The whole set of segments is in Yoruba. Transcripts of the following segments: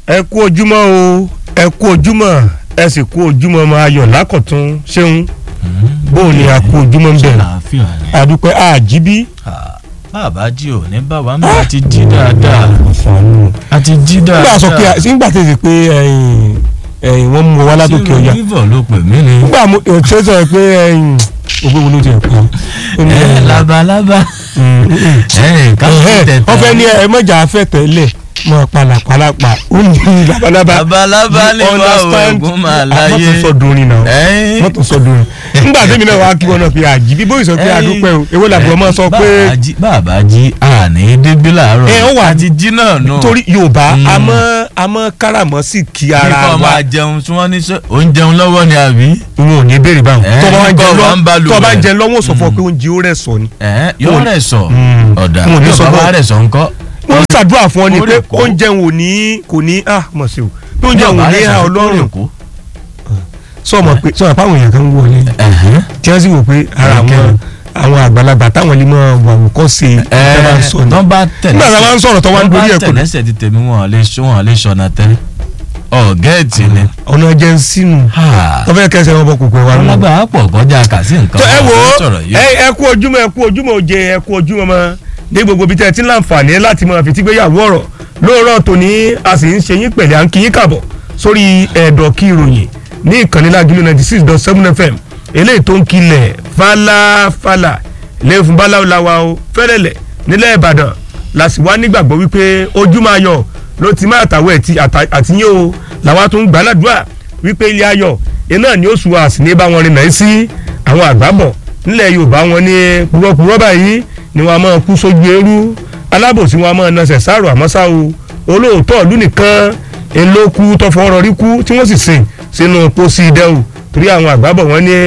ẹ kú ojúmọ́ o ẹ kú ojúmọ́ ẹ sì kú ojúmọ́ máa yọ̀ lákọ̀tún ṣéun bóun ni a kú ojúmọ́ ń bẹ̀rẹ̀ àlàáfíà ni. àdúpẹ́ àjíbí. bàbá jí ò ní bàbá mi a ti jí dáadáa a ti jí dáadáa. nígbà sọ pé nígbà tó ṣe pé ẹ̀yìn ẹ̀yìn wọ́n mú wa látòkè ọ̀yà rìvọ̀ ló pè mí ni. nígbà mo ṣe sọ pé ẹ̀yìn ògbó wo ló ti ẹ̀ pọ̀. ẹ labalábá ẹ káfíń tẹ̀tẹ̀. wọ́n fẹ́ ní ẹ mọ̀jà afẹ́ tẹ́lẹ̀ mọ̀ palapalapa ó ní labalábá. labalábá ní wa òògùn máa láyé. mọ́tò sọ dorin náà Ẹ́n. mọ́tò sọ dorin. nígbà tẹ́mi náà wàá kí wọn náà fi àjíbí bóyá sọ pé Ẹ́n. àdúpẹ́ o èwo làbúrò máa sọ pé bàbá jí bàbá jí àní débi làárọ̀. Ẹ, ó wà- a ti jí náà nù. torí yorùbá Mm. àmọ́ àmọ́ káràmọ́ sì kí ara nípa wa máa jẹun tí wọ́n ní sọ ò ń jẹun lọ́wọ́ ni àbí. n ò ní béèrè báwọn Ẹ, tó bá wá ń jẹ kọ́ wa ń bá lọ lù tó bá ń rẹ̀. jẹ lọ́wọ́ sọ fún ọ pé oúnjẹ ó rẹ̀ sọ ni. ẹ yóò rẹ̀ sọ Mm. ọ̀dà Wọn ò ní yóò sọ bá bọ́- wá rẹ̀ sọ ńkọ́. wọ́n ń ṣàdúrà fún ọ ni Ó pé rẹ̀ kó. oúnjẹ ò ní kò ní ah mọ̀ sí o pé oúnjẹ ò ní ha ọlọ́run sọmọ pé sọmọ pé àwọn èèyàn kan ń wọlé tí wọ́n sì wò pé ara àwọn àwọn àgbàlagbà táwọn lè máa wà wò kọ́ sí i ẹ bá ń sọ ni. tọ́ bá tẹ̀lé nígbà tí a máa ń sọ̀rọ̀ tó wá ń dorí ẹ̀ tọ́ kò bá tẹ̀lẹ́sẹ̀ ti tèmi wọn lè ṣọ́ wọn lè ṣọ́nà tẹ́ ọ̀gẹ́ẹ̀tì ni. ọ̀nà jẹ́ ń sínú wọ́n fẹ́ kẹsẹ̀ wọn bọ̀ kò pẹ́ wa nù. ọlọ́gbà pọ̀ kọjá kà sí nǹkan tó ẹ wò ó sọ̀rọ̀ yìí. ẹ ẹ kú ojúmọ́ ẹ kú ojúmọ́ òjè ẹ kú ojúmọ́ mọ́ ní gbogbo ibi tẹ́ ẹ ti ń láǹfààní láti máa fi tígbéyàwó ọ̀rọ̀ lóòrọ̀ tòní a sì ń ṣe yín pẹ̀lẹ́ à ń kí yín kàbọ̀ sórí ẹ̀dọ̀ kí ìròyìn ní ìkànnì lágìlú ninety six dot seven fm eléyìí tó ń kilẹ̀ fàlàfàlà ilé fún báláwo o fẹ́rẹ̀lẹ̀ nílẹ̀ ìbàdàn la sì wá nígbàgbọ́ wípé ojú máa yọ ló ti máa tàwé àtìyé o làwa tó ń gbàládùá wípé ilé ayọ̀ iná ni ó sùn àsì ní bá wọn rìn náà sí àwọn àgbàbọ̀ nílẹ̀ yorùbá wọn ní purọ́purọ́ báyìí ni wọn a máa kú sójú eérú alábòsí wọn a máa nasẹ̀ sáàrò àmọ́sá o olóòótọ́ ìlú nìkan elóku tọfọwọ́rọ̀ rí kú tí wọ́n sì sìn sínú pósí idẹ́ o torí àwọn àgbàbọ̀ wọn ní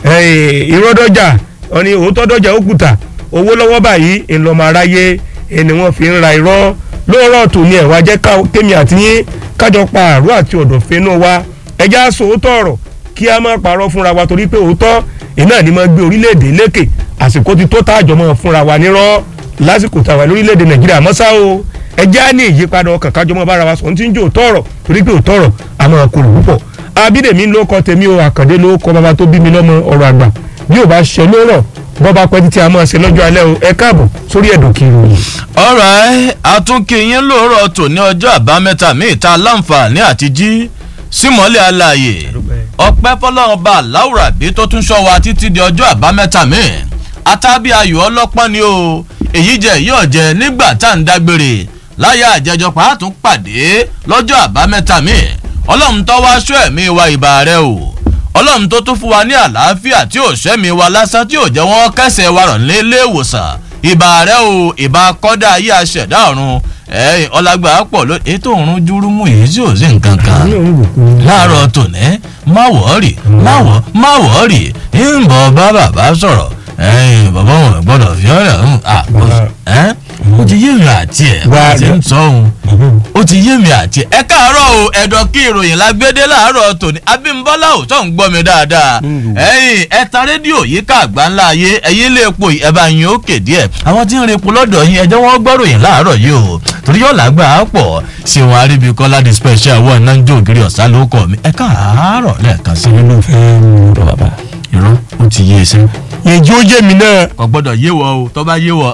ìrọ́dọ́jà wọn ní òótọ́ dọ́jà òkúta owó lọ́wọ́ báyìí ńlọmọ aráyé ẹni wọ́n fi ń ra irọ́ lóòrọ̀ tòní ẹ̀ wá jẹ́ kémi àti yín kájọ pa àrùn àti ọ̀dọ̀fẹ́ náà wá ẹja sòótọ́ ọ̀rọ̀ kí a má parọ́ fúnra wa torí pé òótọ́ iná ni mo gbé orílẹ̀-èdè lékè àsìkò ti tó tààjọ mọ́ fúnra wa nírọ́ lásìkò tàwa lórílẹ̀-èdè nàìjíríà mọ́sá o ẹja ní ìyípadà ọkàn kájọ mọ́ bára wa sọ ní tí ń jẹ́ òótọ́ ọ̀rọ̀ torí pé òótọ́ ọ̀rọ̀ a máa korò púpọ̀ abídèmí ló kọ tèmi o àkàndé ló kọ bàbá tó bí mi lọ́mọ ọ̀rọ̀ àgbà bí ò bá ṣe lórọ̀ bọ́ba pẹ́ títí a máa ṣe lọ́jọ́ alẹ́ o ẹ káàbọ̀ sórí ẹ̀dùn kiri. ọ̀rọ̀ àtúnkìyín lóòrọ̀ tòní ọjọ́ àbámẹ́ta míì ta láǹfààní àti jí símọ́lẹ̀ alààyè ọpẹ́ fọlọ́run bá láwùrà bí tó tún ṣọ́ wa títí di ọjọ́ àbámẹ́ta míì atábí ayò ọlọ́pọ́n ni o èyí jẹ́ èyí ọ̀jẹ̀ nígbà tá à ń dágbére láyé àjẹjọ pàtún pàdé lọ́jọ́ àbámẹ́ta míì ọlọ́run tó wá ṣọ́ ẹ̀mí wa ìbà rẹ o ọlọ́run tó tún fún wa ní àlàáfíà tí ò ṣẹ́mi wa lásán tí ò jẹ́ wọ́n kẹsẹ̀ wa rọ̀ nílé ìwòsàn ìbà rẹ o ìbà kọ́dà ayé aṣẹ̀dá ọ̀run ẹ̀yìn ọlágbà pọ̀ ló ètò òrùn júrúmù yìí tí ò sí nǹkan kan láàárọ̀ tòní má wọ́ọ̀rì má wọ́ má wọ́ọ̀rì ń bọ̀ bá bàbá sọ̀rọ̀ ẹ̀yìn bàbá wọn gbọ́dọ̀ fi ọ̀rẹ́ ọ̀hún ẹ̀ ó ti yé mi àti ẹ̀ bá ti ń sọ òun ó ti yé mi àti ẹ̀ ẹ káàárọ̀ o ẹ̀dọ̀ kí ìròyìn lágbédé láàárọ̀ tòní abímbọ́lá ò tó ń gbọ́ mi dáadáa ẹ̀yìn ẹ tan rédíò yìí ká àgbà ńlá ayé ẹ̀yìn lè po ẹ̀ bá yín òkè díẹ̀ àwọn tí ń repo lọ́dọ̀ yín ẹjọ́ wọn gbọ́ ròyìn láàárọ̀ yìí o torí yóò lágbà á pọ̀ ṣé wọn aríbi kọ́lá di special one náà ń jó ògiri ọ̀sán ló kọ́ mi ẹ káàárọ̀ lẹ́ẹ̀kan sí nínú fẹ́ mú rọ bàbá. irọ́ ó ti yé e sẹ́ ìjó yé mi náà. kò gbọ́dọ̀ yé wọ o tó bá yé wọ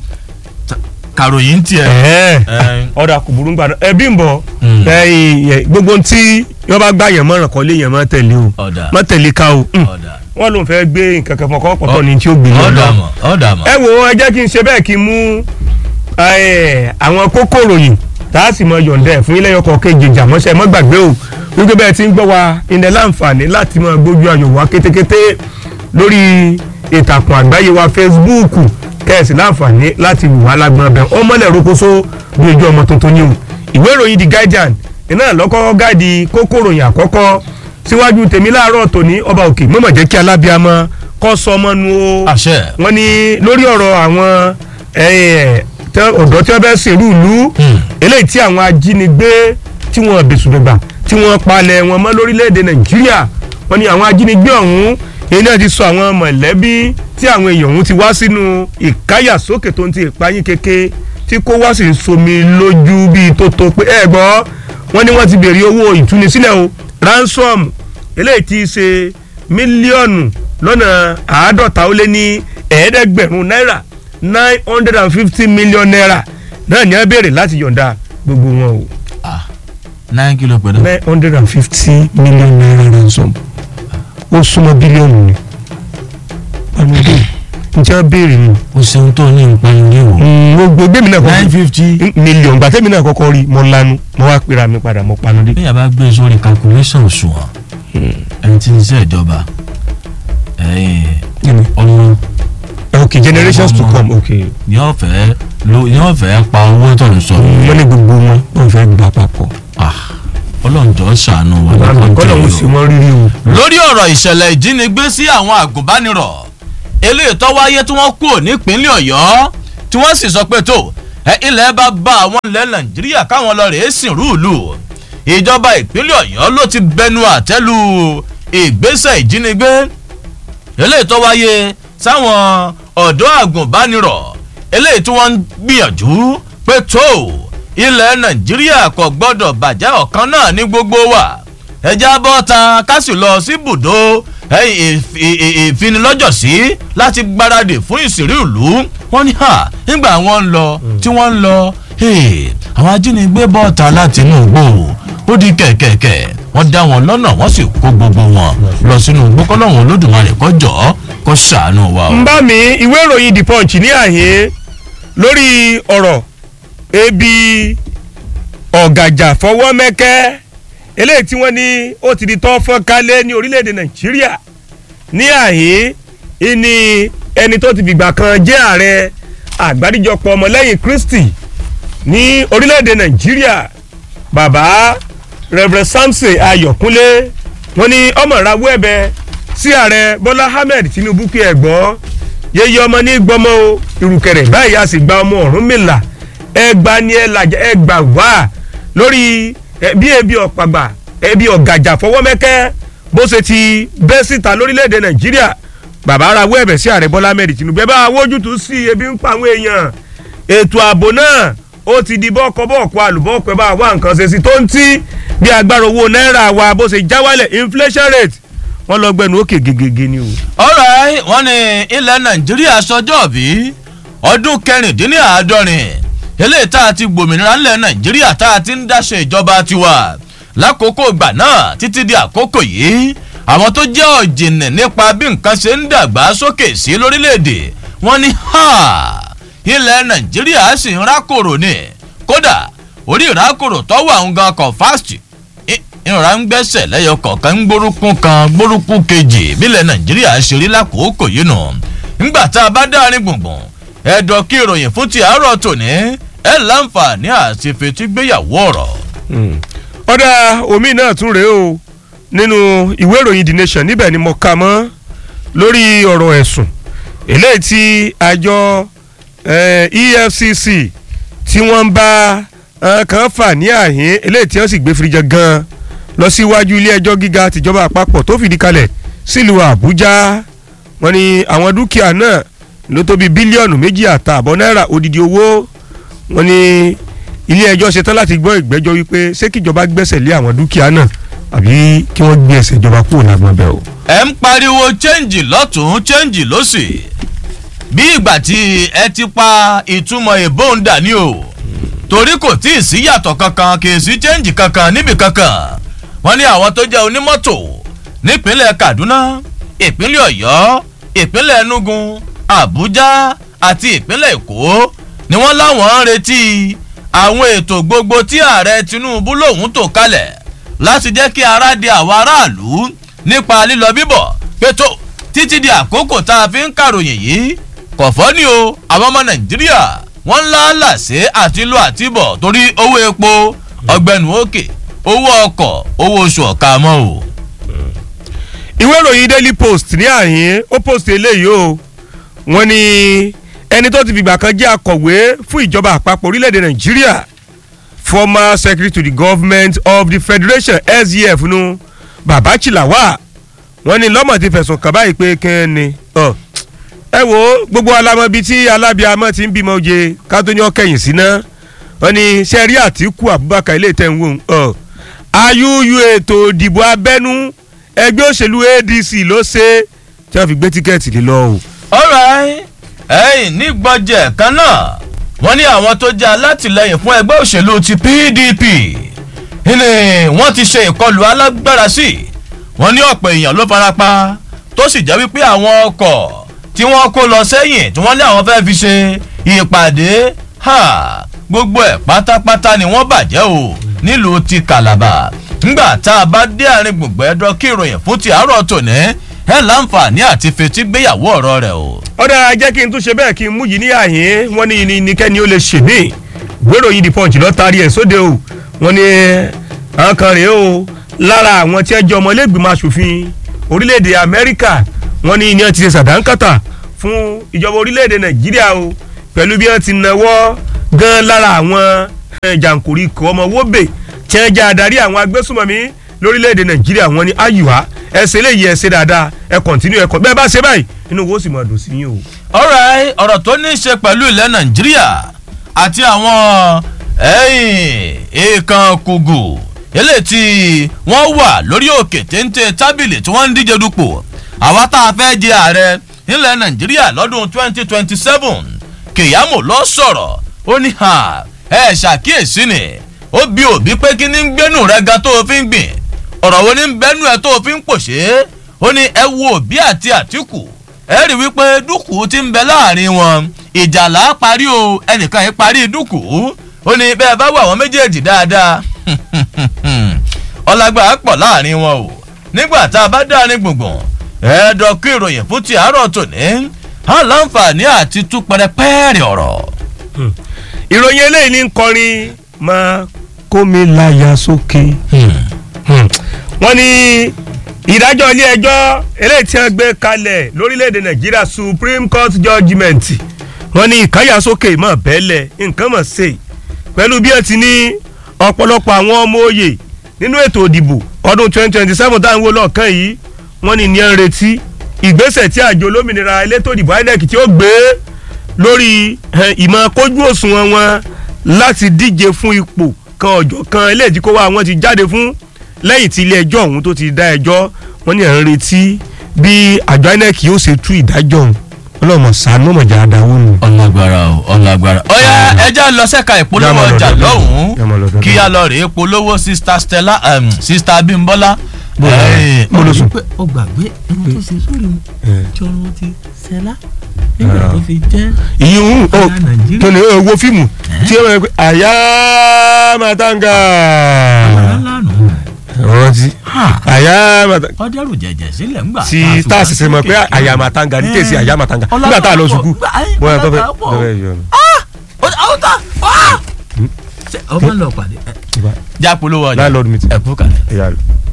kàròyìn tiẹ̀. ẹ̀ẹ́ ọ̀dà kò burú gbàdọ̀ ẹbí ń bọ̀ gbogbo tí wọ́n bá gbà yẹn mọ́ràn kọ́ lé yẹn mọ́ tẹ̀lé o ọ̀dà mọ́ tẹ̀lé ká o ọ̀dà wọ́n ló ń fẹ́ gbé nǹkan kan fọkàn pọ̀tọ́ ni tí ó gbé yẹn ọ̀dà lọ. mọ̀ ọ̀dà mọ̀. ẹ wo ẹ jẹ́ kí n ṣe bẹ́ẹ̀ kí n mú àwọn kókó ròyìn tá a sì mọ yọ̀ǹda ẹ̀ fún ilé ọkọ̀ kejì jàmọ́ṣẹ́ mọ́ gbàgbé o wípé bẹ́ẹ̀ ti ń gbọ́ wa ilẹ̀ láǹfààní láti máa gbójú ayọ̀ wá kétékété lórí ìtàkùn àgbáyé wa Facebook kẹ́ẹ̀sì láǹfààní láti wù wá lágbọ́n bẹ́ẹ̀ ó mọ́lẹ̀ rokoṣo bí ojú ọmọ tuntun ni o ìwé ìròyìn The Guardian iná lọ́kọ́ gáàdì kókó ròyìn àkọ́kọ́ síwájú tèmi láàárọ̀ tòní ọba òkè mọ̀mọ̀ jẹ́ kí alábíàmọ́ kọ́ sọ ọmọ nu o àṣẹ. wọ́n ní lórí ọ̀rọ̀ àwọn ọ̀dọ́ tí wọ́n fẹ́ ṣèrú ìlú eléyìí tí àwọn ajínigbé tí wọ́n bẹ̀sùdọ̀gbà tí wọ́n palẹ̀ wọn mọ́ lórílẹ̀‐èdè nàìjíríà wọ́n ní àwọn ajínigbé ọ̀hún èyí náà ti sọ àwọn mọ̀lẹ́bí tí àwọn èèyàn ọ̀hún ti wá sínú ìkáyàsókè tó ń ti ìpayín keke tí kò wá sí somi lójú bíi tó tó pé ẹ gbọ́ wọ́n ní wọ́n ti béèrè owó ìtúnisílẹ̀ o ransom eléyìí ti ṣe mílíọ̀nù lọ́nà àádọ́ta ó lé ní ẹ̀ẹ́dẹ́gbẹ̀rún náírà nine hundred and fifty million naira náà ní wọ́n béèrè láti yọ̀ǹda gbogbo wọn o ah nine kilo pẹ̀lú. nine hundred and fifty million naira ransom ó súnmọ́ bílíọ̀nù ni ọmọdé njẹ́ béèrè ni o ṣeun tó ní ìpanu ní o. mo gbé mi náà nine kọ́kọ́ fifty. mílíọ̀nù gbàtẹ́ mi náà kọ́kọ́ rí mo lanu mo wá pera mi padà mo panu dé. bí yàrá gbé sórí calculation òṣùwọ̀n ẹni tí ń ṣe ìjọba ẹ̀yìn ọmọ ok generations to Ọmọ. come ok yóò fẹ́ ló yóò fẹ́ pa owó tó ń sọ. wọ́n ní gbogbo wọn wọ́n fẹ́ gbà papọ̀. Ah, ọlọ́njọ́ ṣàánú wa kọ́lọ̀ ń sì wọ́n rírí o. lórí ọ̀rọ̀ ìṣẹ̀lẹ̀ ìjínigbé sí àwọn àgùnbánirọ̀ eléyìí tó wáyé tí wọ́n kú nípínlẹ̀ ọ̀yọ́ tí wọ́n sì sọ pé tó ẹ ilẹ̀ bá bá àwọn ilẹ̀ nàìjíríà káwọn lọ rèé sìn rúùlù ìjọba ìpínlẹ̀ ọ̀yọ́ ló ti bẹnu àtẹ́lu ìgbésẹ̀ ìjínigbé eléyìí tó wáyé sáwọn ọ̀dọ́ àgùnbánirọ̀ eléyìí tí wọ́n ń gbìyànjú pé tó ilẹ̀ nàìjíríà kò gbọ́dọ̀ bàjẹ́ ọ̀kan náà ní gbogbo wa ẹja bọ́ta ká sì lọ sí ibùdó ìfinilọ́jọ̀sí láti gbáradì fún ìsìnrí ìlú wọ́n ní hà nígbà wọ́n ń lọ tí wọ́n ń lọ àwọn ajínigbé bọ́ta láti inú igbó ó di kẹ̀kẹ̀kẹ̀ wọ́n dá wọn lọ́nà wọ́n sì kó gbogbo wọn lọ sínú igbó kọ́lọ́hún olódùmarè kọjọ́ kó ṣàánú wa o. ń bá mi ìwé ìròyìn the punch ní àyè lórí ọ̀rọ̀ ebi ọ̀gàjà fọwọ́ mẹ́kẹ́ eléyìí tí wọ́n ní ó ti di tọ́ fọ́n kálẹ̀ ní orílẹ̀-èdè nàìjíríà ní àyè ìní ẹni tó ti fìgbà kan jẹ́ ààrẹ àgbáríjọpọ̀ ọmọlẹ́yìn kristi ní orílẹ̀-èdè nàìjíríà bàbá reverend samson ayọ̀kúnlé wọ́n ní ọmọ ìrawọ́ ẹ̀bẹ̀ sí ààrẹ bọ́lá ahmed tinubu kí ẹ gbọ́ yeye ọmọ ní gbọmọ o ìrùkẹ̀rẹ̀ báyìí a sì gba ọmọ ọ̀rún mìlá ẹgbà ni ẹ làjà ẹgbà wá lórí bí ebi ọ̀pàgbà ebi ọ̀gàjà fọwọ́mẹ́kẹ́ bó ṣe ti bẹ́ síta lórílẹ̀‐èdè nàìjíríà bàbá ara wọ ẹ̀bẹ̀ sí ààrẹ bọ́lá ahmed tinubu ẹ bá wójútùú sí ebi ń pa àwọn èèyàn ètò ààbò náà ó ti di bọ́ọ̀kọ́-bọ́ọ̀kọ́ àlùbọ́ọ̀kọ́ ẹ bá wá nǹkan ṣe sí tó ń tí bí agbára owó náírà wa bó ṣe já wálẹ̀ inflation rate wọ́n lọ gbẹnu òkè gegege ni o. ọ̀rọ̀ wọn ní ilẹ̀ nàìjíríà sọjọ́ bí ọdún kẹrìndínláàádọ́rin eléyìí tá a ti gbòmìnira ńlẹ̀ nàìjíríà tá a ti ń dáṣe ìjọba tiwa lákòókò ìgbà náà títí di àkókò yìí àwọn tó jẹ́ ọ̀jìnì nípa bí nǹkan ṣe ń dàgbà sókè sí lórílẹ̀‐èdè wọ́n ní ilẹ̀ nàìjíríà sì ń rákòrò ni kódà orí ìrákòrò tọ́wọ́ àwọn gan kan fásitì ìrora ń gbẹ́sẹ̀ lẹ́yọ kọ̀ọ̀kan ń gbórúkún kan gbórúkún kejì bílẹ̀ nàìjíríà ṣe rí lákòókò yìí nù ńgbà tá a bá dárin gbùngbùn ẹ̀dọ̀ kí ìròyìn fún ti àárọ̀ tòní ẹ̀ láǹfààní àti fetígbéyàwó ọ̀rọ̀. ọ̀dà omi náà tún rèé o nínú ìwé ìròyìn the nation níbẹ̀ ni mo kà mọ́ lórí ọ̀rọ̀ ẹ̀sùn eléyìí tí àjọ efcc tí wọ́n ń bá kan fà ní àhín eléyìí tí wọ́n sì gbé firijẹ gan-an lọ síwájú ilé ẹjọ́ gíga tìjọba àpapọ̀ tó fìdí kalẹ̀ sílùú àbújá wọn ni àwọn dúkìá náà ló tó bí bílíọ̀nù méjì àtààbọ̀ náírà odidi owó wọn ni ilé ẹjọ́ ṣetán láti gbọ́ ìgbẹ́jọ́ wípé ṣé kíjọba gbẹ́sẹ̀ lé àwọn dúkìá náà àbí kí wọ́n gbé ẹsẹ̀ ìjọba kúrò lágbọ́n bẹ́ẹ̀ o. ẹ ń pariwo chẹ́ǹjì lọ́tún chẹ́ǹjì lọ́sì bí ìgbà tí ẹ ti pa ìtumọ̀ ìbò ń dà ní o torí kò tí ì sí yàtọ̀ kankan kì í sí chẹ́ǹjì kankan níbì kankan wọ́n ní àwọn tó jẹ́ onímọ́tò nípínlẹ̀ kaduna ìpínlẹ̀ ọ̀yọ́ ìpínlẹ̀ enugu abuja àti ìpínlẹ̀ èkó ni wọ́n láwọn ń retí àwọn ètò gbogbo tí ààrẹ tinubu lòun tò kalẹ̀ láti jẹ́ kí ara di àwọn aráàlú nípa lílọ bíbọ̀ pẹ̀tọ́ títí di àkókò tá a fi ń kàròyìn yìí kọ̀fọ́ ni o àwọn ọmọ nàìjíríà wọ́n ń láàlàsé àti lọ àtibọ̀ torí owó epo ọgbẹ́nu òkè owó ọkọ̀ owó oṣù ọ̀ka mọ́ o. ìwé ìròyìn daily post ní àhín ó post eléyìí o wọ́n ní ẹni tó ti fìgbà kan jẹ́ akọ̀wé fún ìjọba àpapọ̀ orílẹ̀-èdè nàìjíríà former secretary to the government of the federation sgf nu baba chilawa wọ́n ní lọ́mọ̀ ti fẹ̀sùn kàn báyìí pé kí ni ẹ wo gbogbo alamọbi tí alábíàmọ ti ń bímọ oje ká tó ní ọkẹyìn sí náà wọ́n ní sẹ́rí àtìkú abubakar ilé ìtẹ̀ ń wò ayúyú ètò ìdìbò abẹ́nú ẹgbẹ́ òṣèlú adc ló ṣe tí wọ́n fi gbé tíkẹ́ẹ̀tì lé lọ o. alright ẹ̀yìn nígbọ̀jẹ̀ kan náà wọ́n ní àwọn tó jẹ́ alátìlẹyìn fún ẹgbẹ́ òṣèlú ti pdp ní wọ́n ti ṣe ìkọlù alágbára sí wọ́n ní ọ̀pọ̀ èèyàn ló farapa tó sì jẹ́ wípé àwọn ọkọ̀ tí wọ́n kó lọ sẹ́yìn tí wọ́n ní àwọn fẹ́ fi ṣe ìpàdé ha gbogbo ẹ̀ pátápátá ni wọ́n bàjẹ́ o nílùú ti calabar ńgbà tá a bá dé àárín gbùngbẹ́ ẹ̀dọ́ kí ìròyìn fún ti àárọ̀ tòní ẹ̀ láǹfààní àti fetí gbéyàwó ọ̀rọ̀ rẹ̀ o. ó dára jẹ́ kí n tún ṣe bẹ́ẹ̀ kí n mú yìí ní àyín wọ́n ní ní nìkẹ́ni ó lè ṣe mí gbèrò yìí di punch lọ taari ẹ̀ sóde o wọ́n ní àwọn kan rèé o lára àwọn tí ẹ jẹ́ ọmọlẹ́gbìmọ̀ asòfin orílẹ̀-èdè amẹ́ríkà wọ́n ní ní ẹ ti ṣe sàdánkátà fún ìjọba orílẹ̀-èdè nàìjíríà o pẹ̀lú bí wọ́n ti nawọ́ gan lára àwọn jàǹkórí kọ́ ọmọ wóbè tí wọ́n jẹ́ adarí àwọn agbésùmọ̀mí lórílẹ̀‐èdè nàìjíríà wọn ni ayùwá ẹ ṣe léyìí ẹ ṣe dáadáa ẹ kọ̀ntínú ẹ kọ̀ bẹ́ẹ̀ bá ṣe báyìí inú wo sì máa dùn sí yín o. alright ọ̀rọ̀ tó ní í ṣe pẹ̀lú ilẹ̀ nàìjíríà àti àwọn èèkàn kùgù eléyìí tí wọ́n wà lórí òkè téńté tábìlì tí wọ́n ń díje dupò àwa tá a fẹ́ jẹ ààrẹ nílẹ̀ nàìjíríà lọ́dún twenty twenty seven kìyàmù lọ sọ̀rọ̀ ó ní ẹ ṣàkíyèsí ni ó bí òbí pé kí ní ń gbénú rẹ ga tó o fi ń gbìn ọ̀rọ̀ wo ní ń bẹ́nu ẹ tó o fi ń pòṣé ó ní ẹ wo òbí àti àtìkù ẹ rí wípé dúkù ti ń bẹ láàrin wọn ìjà là á parí o ẹnìkan yìí parí dúkù ó ní bẹ́ẹ̀ bá wà wọ́n méjèèjì dáadáa ọlágbà pọ̀ láàrin wọn o nígbà tá a bá dárin gbùngbùn ẹ̀ẹ́dọ̀ kí ìròyìn fún ti àárọ̀ tòní á láǹfààní àti tú pẹrẹpẹrẹ ọ̀rọ̀. ìròyìn eléyìí ní kọrin máa kó mi láyà sókè. wọ́n ní ìdájọ́ ilé ẹjọ́ eléyìí tí wọ́n gbé kalẹ̀ lórílẹ̀‐èdè nàìjíríà supreme court judgement wọ́n ní ìkáyàsókè mọ̀ bẹ́lẹ̀ nǹkan mọ̀ ṣe pẹ̀lú bí ẹ ti ní ọ̀pọ̀lọpọ̀ àwọn ọmọ òye nínú ètò òdìbò ọdún 2027 táwọn wo lọ́ọ̀kan yìí wọ́n ní ní ẹ̀ ń retí ìgbésẹ̀ tí àjọ olómìnira elétò òdìbò inec tí ó gbé lórí ìmọ̀ kójú òṣùwọ̀n wọn láti díje fún ipò kan ọ̀jọ̀ kan eléyìí tí kó wá wọn ti jáde fún lẹ́yìn tí ilé ẹjọ́ ọ̀hún tó ti dá ẹjọ́ wọ́n ní ẹ̀ ń retí bí àjọ inec yóò ṣe tú ìdájọ́ ọ̀hún ọlọ́mọ sànú mọ̀jà àdáwọ̀ nù. ọlágbára o ọlágbára. ọ̀yá ẹja lọ sẹ́ka ìpolówó ọjà lọ́hùn-ún kí a lọ rèé polówó sista stella um, sista abimbola. mo lọ sùn. ó gbàgbé ẹni tó ṣe sórí mu tí ọrùn ti ṣẹlá nígbà tó fi jẹ́ ìyún ó ará Nàìjíríà. tó ní owó fíìmù tí ó máa ń pè àyà màtáǹgà ọ̀rọ̀ lánàá rántí àyà màtáǹgà ọdẹrù jẹjẹ sílẹ̀ ńgbà tí tá a sì ṣe mọ̀ pé àyà màtáǹgà ní tèsí àyà màtáǹgà nígbà tá a lọ sùkú bóyá tó fẹ́ tó fẹ́ yọ ọ̀tá ọmọ lọ pàdé já polówó ọjà landlord meeting ẹ̀kú kalẹ̀. ẹ̀yà rẹ̀.